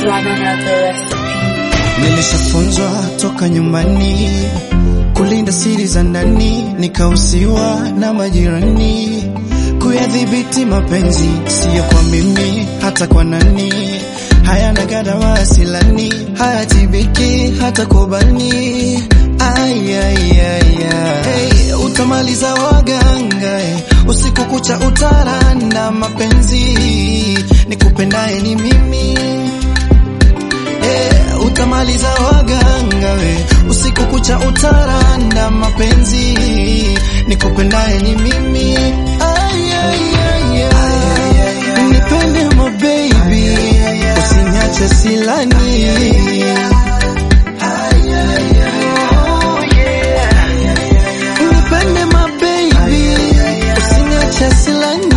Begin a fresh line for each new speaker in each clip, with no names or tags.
run another recipe.
Nilishafunzwa toka nyumbani kulinda siri za ndani, nikausiwa na majirani kuyadhibiti mapenzi, siyo kwa mimi, hata kwa nani. Hayana gada wasilani, hayatibiki hata kwa bani. Ay, ay, ay, ay. Hey, utamaliza waganga eh. Usiku kucha utaranda mapenzi, nikupendaye ni mimi Eh, utamaliza waganga we, usiku kucha utaranda mapenzi, nikupendaye ni mimi. Ay, ay, ay, ay. Nipende mo baby, usiniache silani. Nipende mo baby, usiniache silani.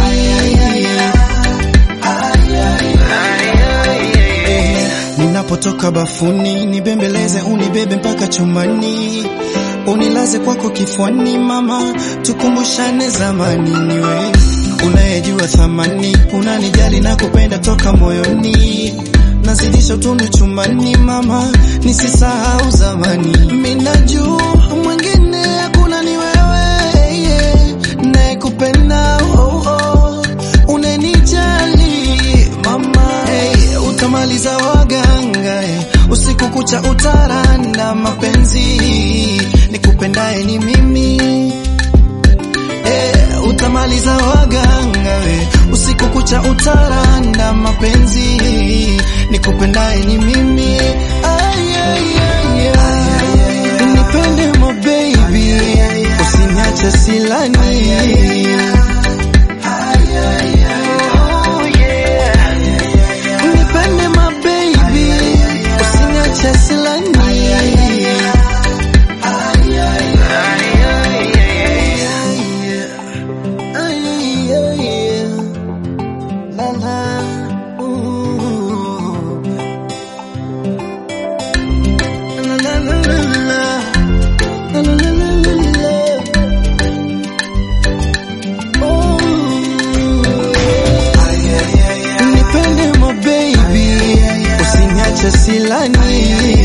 Ninapotoka bafuni nibembeleze, unibebe mpaka chumbani, unilaze kwako kifuani, mama, tukumbushane zamani. Niwe unayejua thamani, unanijali na kupenda toka moyoni, nazidisha utundu chumbani, mama, nisisahau zamani. Minajua mwingine hakuna, ni wewe yeah, nayekupenda oh, oh, unanijali mama hey, utamaliza waganga hey, usiku kucha utaranda mapenzi, nikupendaye ni mimi hey, utamaliza waganga hey, usiku kucha utaranda mapenzi, nikupendaye ni mimi ay, ay, ay, ay. Nipende mo baby, usiniache silani Nipende my baby, usiniache silani. La la, ooh. La la la la la. La la la la la la. Oh. Nipende mo baby, usiniache silani.